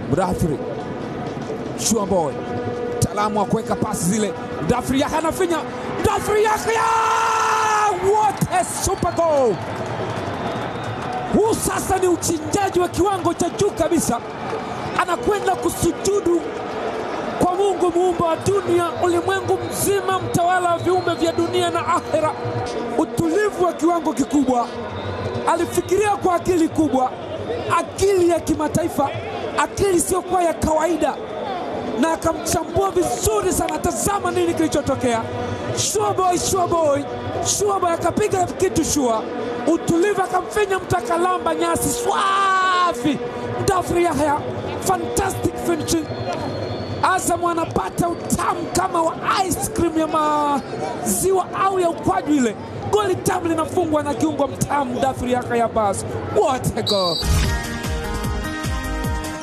Mdathiri Shuaboy, mtaalamu wa kuweka pasi zile. Mdathiri Yahya anafinya, Mdathiri Yahya, what a super goal! Huu sasa ni uchinjaji wa kiwango cha juu kabisa, anakwenda kusujudu kwa Mungu muumba wa dunia, ulimwengu mzima, mtawala wa viumbe vya dunia na akhera. Utulivu wa kiwango kikubwa, alifikiria kwa akili kubwa, akili ya kimataifa, akili isiyokuwa ya kawaida, na akamchambua vizuri sana. Tazama nini kilichotokea. Sure boy, sure boy, sure boy akapiga kitu shua, utulivu, akamfinya mtu akalamba nyasi swafi. Mdathiri Yahya, fantastic finishing Azam anapata utamu kama wa ice cream ya maziwa au ya ukwaju ile. Goli tamu linafungwa na kiungo mtamu Mdathiri Yahya Abbas. What a goal!